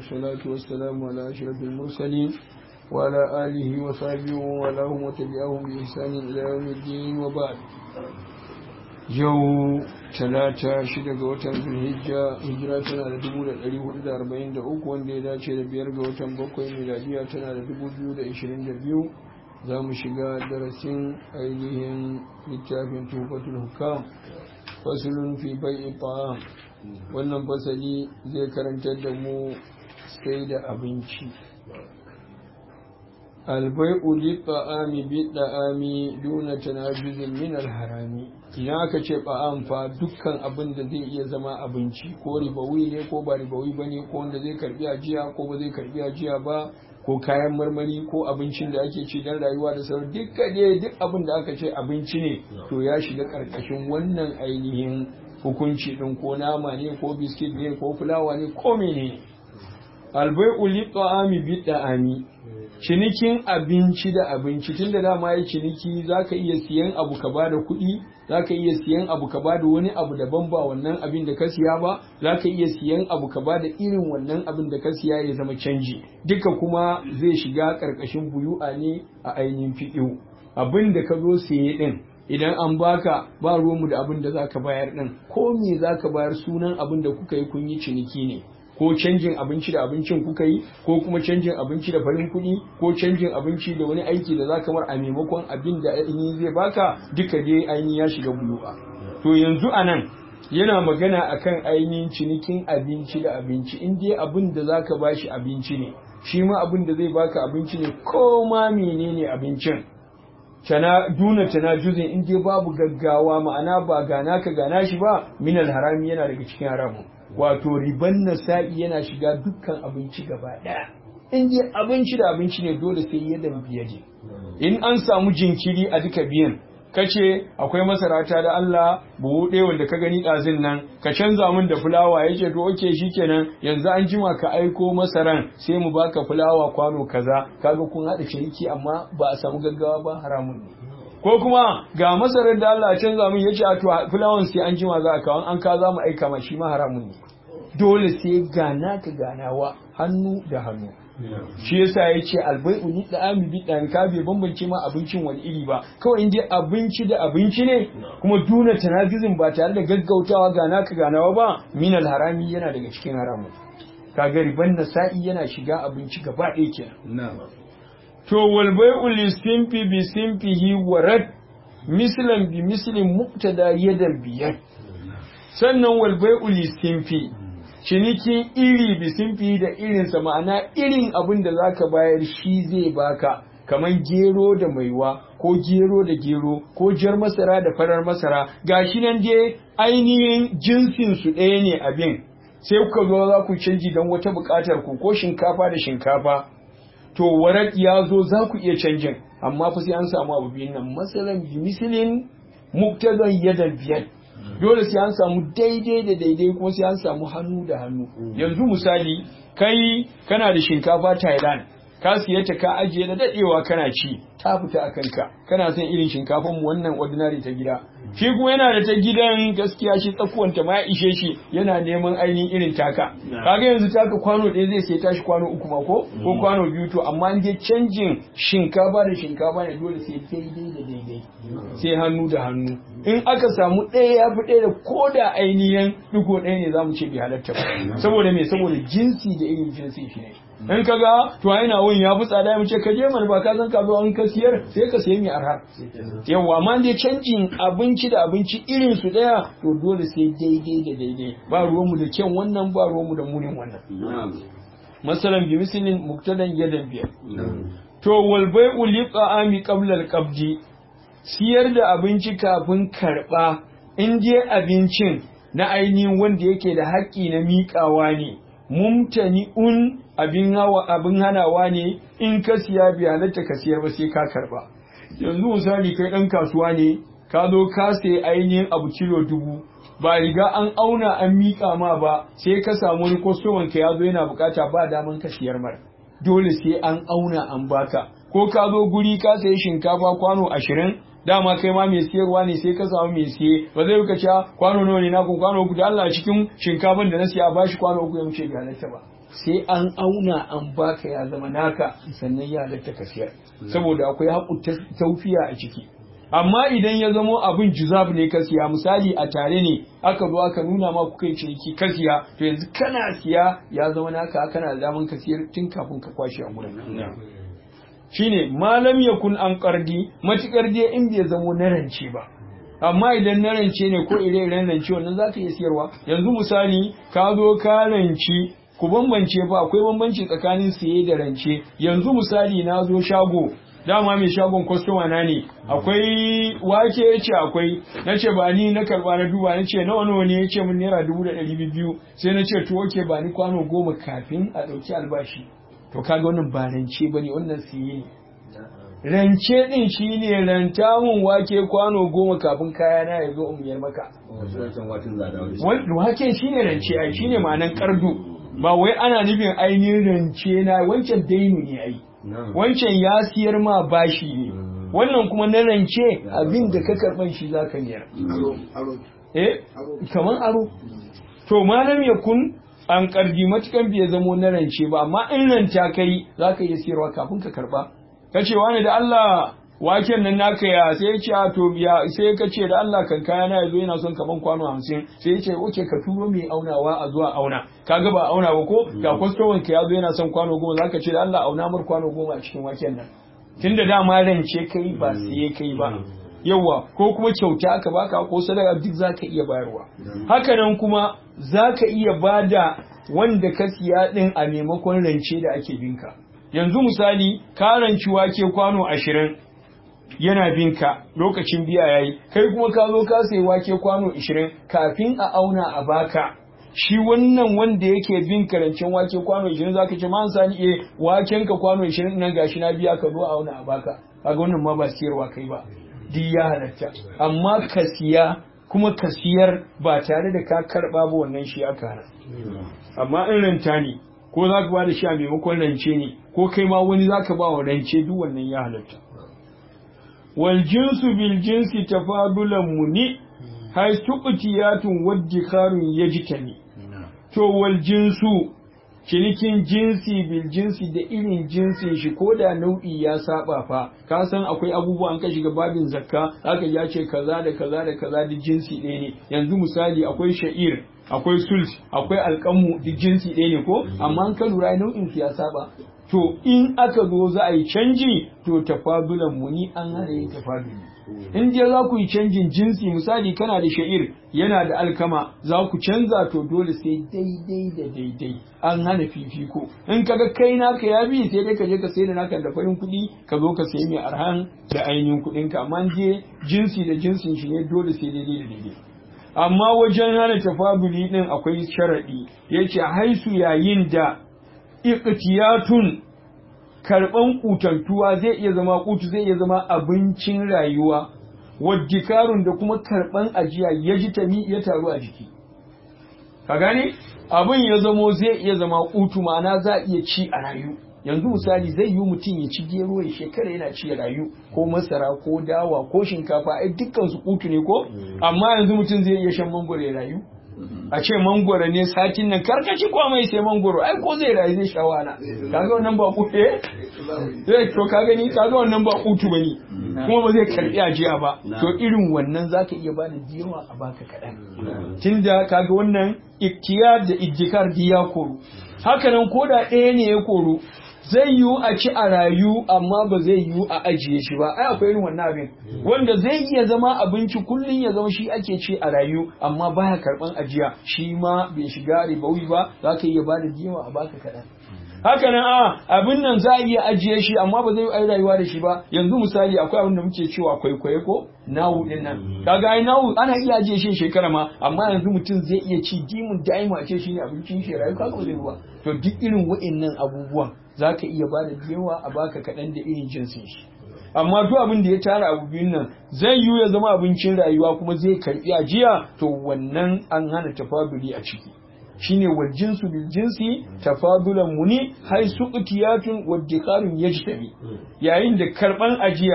والصلاة والسلام على أشرف المرسلين وعلى آله وصحبه ومن وتبعهم بإحسان إلى يوم الدين وبعد yau talata shida ga watan zulhijja hijira tana da dubu da ɗari hudu da arba'in da uku wanda ya dace da biyar ga watan bakwai miladiya tana da dubu biyu da ishirin da biyu za mu shiga darasin ainihin littafin tufatul hukam fasulun fi bai'i ta'am wannan fasali zai karantar da mu sai da abinci albai'u litta'ami bi da'ami duna tanajuzin min alharami idan aka ce ba'am fa dukkan abin da zai iya zama abinci ko ribawi ne ko ba ribawi bane ko wanda zai karbi ajiya ko ba zai karbi ajiya ba ko kayan marmari ko abincin da ake ci don rayuwa da sauran dukka dai duk abin da aka ce abinci ne to ya shiga karkashin wannan ainihin hukunci din ko nama ne ko biskit ne ko fulawa ne ko mene albai'u litta'ami bi da'ami cinikin abinci da abinci tunda dama ya ciniki zaka iya siyan abu ka bada kuɗi zaka iya siyan abu ka bada wani abu daban ba wannan abin da ka siya ba zaka iya siyan abu ka bada irin wannan abin da ka siya ya zama canji duka kuma zai shiga ƙarƙashin buyu'a ne a ainihin fiɗiu abin da ka zo siye ɗin idan an baka ba ruwanmu da abin da zaka bayar ɗin ko me zaka bayar sunan abin da kuka yi kun yi ciniki ne ko canjin abinci da abincin kuka yi ko kuma canjin abinci da farin kuɗi ko canjin abinci da wani aiki da za ka mar a maimakon abin da ainihin zai baka duka dai ainihin ya shiga bulu'a to yanzu a nan yana magana akan ainihin cinikin abinci da abinci in dai abin da za ka bashi abinci ne shi ma abin da zai baka abinci ne ko ma menene abincin tana duna tana juzin in dai babu gaggawa ma'ana ba gana ka gana shi ba minal harami yana daga cikin haramun wato riban nasa'i yana shiga dukkan abinci gaba ɗaya in dai abinci da abinci ne dole sai ya biya je in an samu jinkiri a duka biyan kace akwai masara ta da Allah buhu ɗaya wanda ka gani ɗazin nan ka canza min da fulawa ya ce to oke shikenan yanzu an jima ka aiko masaran sai mu baka fulawa kwano kaza kaga kun haɗa ciniki amma ba a samu gaggawa ba haramun ne ko kuma ga masarar da Allah canza min yace a to fulawan sai an jima za a kawo an ka za mu aika ma shi ma haramun ne dole sai gana ka ganawa hannu da hannu shi yasa ya ce albai'u ni da ami bi dan ka bai bambance ma abincin wani iri ba kawai inda abinci da abinci ne kuma duna tanafizin ba tare da gaggautawa gana ka ganawa ba minal harami yana daga cikin haramun kaga riban nasa'i yana shiga abinci gaba ɗaya kenan to wal bai'u li simfi bi simfihi warad mislan bi mislin muqtada yadan biyar sannan wal bai'u li simfi cinikin iri bi simfi da irinsa ma'ana irin abin da zaka bayar shi zai baka kamar gero da maiwa ko gero da gero ko jar masara da farar masara gashi nan dai ainihin jinsin su ɗaya ne abin sai kuka zo za ku canji don wata buƙatar ku ko shinkafa da shinkafa to warat ya zo za ku iya canjin amma fa sai an samu abu biyun nan masalan bi misilin muktazan yadan biyar dole sai an samu daidai da daidai kuma sai an samu hannu da hannu yanzu misali kai kana da shinkafa Thailand ka siye ta ka ajiye da dadewa kana ci ta fita a kanka kana son irin shinkafan mu wannan ordinary ta gida shi kuma yana da ta gidan gaskiya shi tsakuwanta ma ya ishe shi yana neman ainihin irin taka kaga yanzu taka kwano ɗaya zai sai tashi kwano uku ma ko ko kwano biyu to amma in dai canjin shinkafa da shinkafa ne dole sai daidai da daidai sai hannu da hannu in aka samu ɗaya ya fi ɗaya da ko da ainihin ɗigo ɗaya ne za mu ce bai halatta ba saboda me saboda jinsi da irin jinsi shi ne in ka ga to ai na wani ya fi tsada mu ce ka je mana ba ka san ka zo an ka siyar sai ka sayi mai arha yawa amma dai canjin abinci da abinci irin su daya to dole sai daidai da daidai ba ruwan mu da kyan wannan ba ruwan mu da munin wannan masalan bi mislin muktadan yadan biyar to wal bai'u li ta'ami qabla al qabdi siyar da abinci kafin karba in je abincin na ainihin wanda yake da haƙƙi na miƙawa ne mumtani'un abin hawa abin hanawa ne in ka siya bi halatta ka siyar ba sai ka karba yanzu misali kai dan kasuwa ne ka zo ka sayi ainihin abu kilo dubu ba riga an auna an miƙa ma ba sai ka samu wani kwastoman ka ya zo yana bukata ba daman ka siyar mara dole sai an auna an baka ko ka zo guri ka sayi shinkafa kwano ashirin dama kai ma mai siyarwa ne sai ka samu mai siye ba zai ka cewa kwano nawa ne na kun kwano uku da Allah cikin shinkafan da na siya ba shi kwano uku ya wuce ga halatta ba sai an auna an baka ya zama naka sannan ya halatta ka siyar saboda akwai haƙu taufiya a ciki amma idan ya zamo abin juzab ne ka siya misali a tare ne aka zo aka nuna ma kuka yi ciniki ka siya to yanzu kana siya ya zama naka kana da daman ka siyar tun kafin ka kwashe a gurin shine malam yakun an qardi matukar dai in bai zamo na rance ba amma idan na rance ne ko ire-iren rance wannan zaka iya siyarwa yanzu misali ka zo ka ranci ku bambance ba akwai bambanci tsakanin siye da rance yanzu misali na zo shago dama mai shagon kwastoma na ne akwai wake ya ce akwai na ce ba ni na karba na duba na ce nawa nawa ne ya ce min naira dubu da ɗari biyu sai na ce to oke ba ni kwano goma kafin a ɗauki albashi to kaga wannan ba rance ba ne wannan siye ne rance ɗin shi ne ranta mun wake kwano goma kafin kaya na ya zo in biyar maka waken shi ne rance ai shi ne ma'anan kardu ba wai ana nufin ainihin rance na wancan dainu ne ai wancan ya siyar ma bashi ne wannan kuma na rance abin da ka karban shi za ka niyar eh kaman aro to malam ya kun an karji matukan bai zamo na rance ba amma in ranta kai za ka iya siyarwa kafin ka karba ka ce wani da Allah waken nan naka ya sai ya ce a to biya sai ka ce da Allah kan kaya na yazo yana son kaman kwano hamsin sai ya ce oke ka turo mai aunawa a zuwa auna kaga ba auna ba ko ga kwastoman ka yazo yana son kwano goma zaka ce da Allah auna mar kwano goma a cikin waken nan tunda dama rance kai ba siye kai ba yawa ko kuma kyauta aka baka ko sadaka duk zaka iya bayarwa haka nan kuma zaka iya bada wanda ka siya din a maimakon rance da ake binka yanzu misali ka ranci wake kwano ashirin yana bin ka lokacin biya yayi kai kuma ka zo ka sayi wake kwano 20 kafin a auna a baka shi wannan wanda yake bin karancin wake kwano 20 zaka ce man sani eh waken ka kwano 20 nan gashi na biya ka zo a auna a baka kaga wannan ma ba siyarwa kai ba duk ya halatta amma ka siya kuma ka siyar ba tare da ka karba ba wannan shi aka hana amma in ranta ne ko za ka ba da shi a maimakon rance ne ko kai ma wani za ka ba wa rance duk wannan ya halatta والجنس بالجنس تفاضلا مني هاي سقطيات وادخار يجتني to wal jinsu cinikin jinsi bil jinsi da irin jinsin shi ko da nau'i ya saba fa ka san akwai abubuwan ka shiga babin zakka aka ya ce kaza da kaza da kaza da jinsi ɗaya ne yanzu misali akwai sha'ir akwai sult akwai alƙamu duk jinsi ɗaya ne ko amma an ka lura nau'in su ya saba to in aka zo za a yi canji to tafadulan muni an hana yin tafaduli in je za ku yi canjin jinsi misali kana da sha'ir yana da alkama za ku canza to dole sai daidai da daidai an hana fifiko in kaga kai naka ya bi sai dai ka je ka sai da naka da farin kuɗi ka zo ka sayi mai arhan da ainihin kuɗin ka amma je jinsi da jinsin shi ne dole sai daidai da daidai amma wajen hana tafaduli din akwai sharaɗi yace haisu yayin da iqtiyatun karban kutantuwa zai iya zama kutu zai iya zama abincin rayuwa waddikarun da kuma karban ajiya ya ji tami ya taru a jiki ka gane abin ya zamo zai iya zama kutu ma'ana za a iya ci a rayu yanzu misali zai yi mutum ya ci gero ya shekara yana ci ya rayu ko masara ko dawa ko shinkafa ai dukkan su kutu ne ko amma yanzu mutum zai iya shan mangoro ya rayu a ce mangoro ne satin nan karkaci ko mai sai mangoro ai ko zai rayu zai sha wahala kaga wannan ba kutu eh zai to ka gani kaga wannan ba kutu bane kuma ba zai karbi ajiya ba to irin wannan zaka iya bada jiyawa a baka kadan tunda kaga wannan iktiyar da ijikar diya koru haka nan koda ɗaya ne ya koru zai yiwu a ci a rayu amma ba zai yiwu a ajiye shi ba ai akwai irin wannan abin wanda zai iya zama abinci kullum ya zama shi ake ci a rayu amma baya karban ajiya shi ma bai shiga ribawi ba za ka iya bada jiyawa a baka kaɗan haka nan a abin nan za a iya ajiye shi amma ba zai yi rayuwa da shi ba yanzu misali akwai abin da muke cewa kwaikwaye ko nawu din nan kaga ai nawu ana iya ajiye shi shekara ma amma yanzu mutum zai iya ci dimun daima a ce shi ne abincin shi rayu kaga ba zai ba to duk irin wa'annan abubuwan za ka iya bada yawa a baka kaɗan da irin jinsin shi amma duk abin da ya tara abu biyun nan zai yiwu ya zama abincin rayuwa kuma zai karbi ajiya to wannan an hana tafaduli a ciki shine wal jinsu bil jinsi tafadulan muni hay suqtiyatun wa dikarun yajtabi yayin da karban ajiya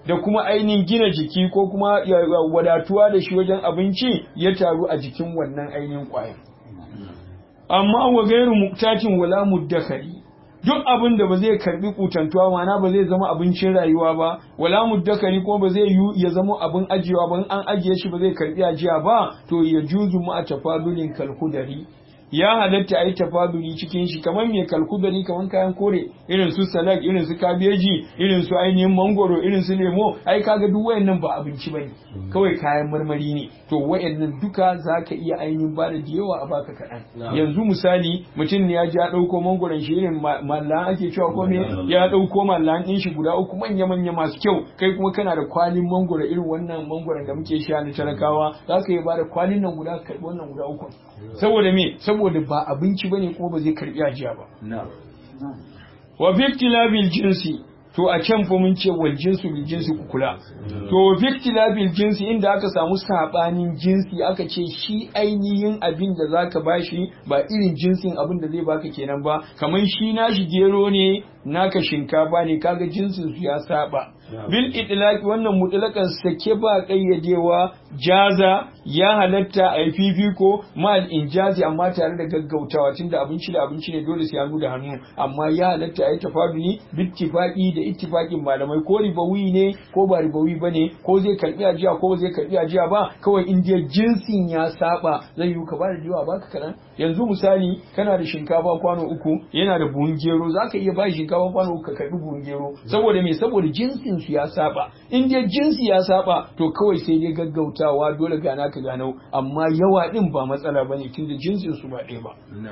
da kuma ainihin gina jiki ko kuma wadatuwa da shi wajen abinci ya taru a jikin wannan ainihin ƙwayar amma wa gairu muktatin wala muddakari duk abin da ba zai karbi kutantuwa mana ba zai zama abincin rayuwa ba wala muddakari ko ba zai yi ya zama abin ajiyewa ba an ajiye shi ba zai karbi ajiya ba to ya juzu mu a tafadulin kalkudari ya halatta a yi tafaduli cikin shi kamar mai kalkudari kamar kayan kore irin su salak irin su kabeji irin su ainihin mangoro irin su lemo ai kaga duk wayannan ba abinci bane kawai kayan marmari ne to wayannan duka zaka iya ainihin ba da yawa a baka kaɗan yanzu misali mutum ne ya ji ya ɗauko mangoron shi irin mallan ake cewa ko me ya ɗauko mallan ɗin shi guda uku manya manya masu kyau kai kuma kana da kwalin mangoro irin wannan mangoron da muke sha na talakawa zaka iya ba da kwalin nan guda ka karɓi wannan guda uku saboda me saboda ba abinci bane kuma ba zai karbi ajiya ba wa fi ikhtilabil jinsi to a can fa mun ce wal jinsu bil jinsi ku kula to wa fi ikhtilabil jinsi inda aka samu sabanin jinsi aka ce shi ainihin abin da zaka bashi ba irin jinsin abin da zai baka kenan ba kamar shi nashi gero ne naka shinkafa ne kaga jinsin su ya saba bil itlaq wannan mutlakan sake ba kayyadewa jaza ya halatta a fifiko mal injazi amma tare da gaggautawa tunda abinci da abinci ne dole sai hannu da hannu amma ya halatta a yi tafaduli bittifaqi da ittifaqin malamai ko ribawi ne ko ba ribawi bane ko zai karbi ajiya ko zai karbi ajiya ba kawai in dai jinsin ya saba zai yi ka bada jiwa baka karan yanzu misali kana da shinkafa kwano uku yana da buhun gero zaka iya ba shinkafa kwano uku ka karbi buhun gero saboda me saboda jinsin su ya saba in dai jinsi ya saba to kawai sai dai gaggautawa dole gana ka gano amma yawa din ba matsala bane tunda jinsin su ba ɗaya ba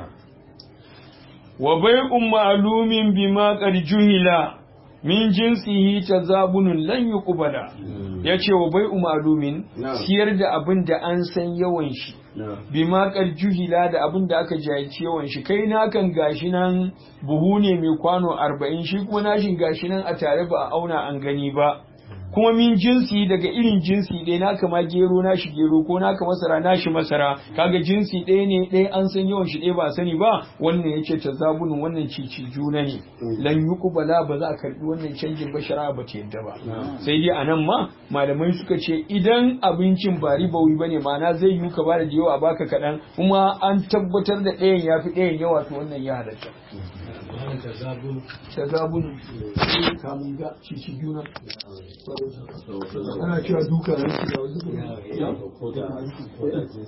wa bai'un ma'lumin bima qad juhila min jinsihi tazabunun lan yuqbala yace wa bai'u ma'lumin siyar da abin da an san yawan shi bima qad juhila da abin da aka jahilci yawan shi kai na kan gashi nan buhu ne mai kwano 40 shi kuma nashin gashi nan a tare ba a auna an gani ba kuma min jinsi daga irin jinsi ɗaya naka ma gero nashi gero ko naka masara nashi masara kaga jinsi ɗaya ne ɗaya an san yawan shi ɗaya ba sani ba wannan yace tazabunin wannan cici juna ne lan yuqbala ba za a karbi wannan canjin ba shari'a ba ta yadda ba sai dai anan ma malamai suka ce idan abincin ba ribawi bane ma'ana zai yi ka bada da yawa baka kaɗan kuma an tabbatar da ɗayan yafi ɗayan yawa to wannan ya halatta tazabun kamun ga cici juna ana cewa duka ne